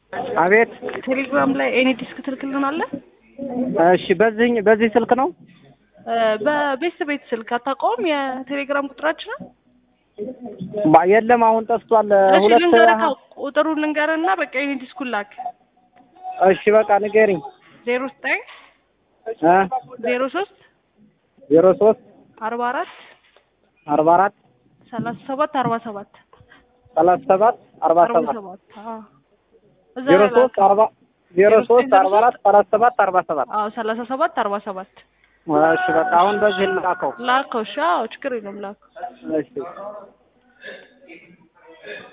አቤት። ቴሌግራም ላይ ኤኒ ዲስክ ትልክልናለህ? እሺ፣ በዚህ በዚህ ስልክ ነው? በቤት ቤት ስልክ አታውቀውም? የቴሌግራም ቁጥራችንን ባ- የለም አሁን ጠፍቷል። እሺ ሁለት ልንገርህ፣ ቁጥሩን ልንገርህና በቃ ኤኒ ዲስኩን ላክ። እሺ፣ በቃ ንገሪኝ። ዜሮ ዘጠኝ እ ዜሮ ሶስት ዜሮ ሶስት አርባ አራት አርባ አራት ሰላሳ ሰባት አርባ ሰባት ሰላሳ ሰባት አርባ አርባ ሰባት ሰባት አዎ። እዛ ዜሮ ላይ ሶስት ላክ። አርባ ዜሮ ሶስት አርባ አራት ሰላሳ ሰባት አርባ ሰባት አዎ ሰላሳ ሰባት አርባ ሰባት እሺ፣ በቃ አሁን በዚህ ላከው። ላከው። እሺ አዎ ችግር የለውም ላከው። እሺ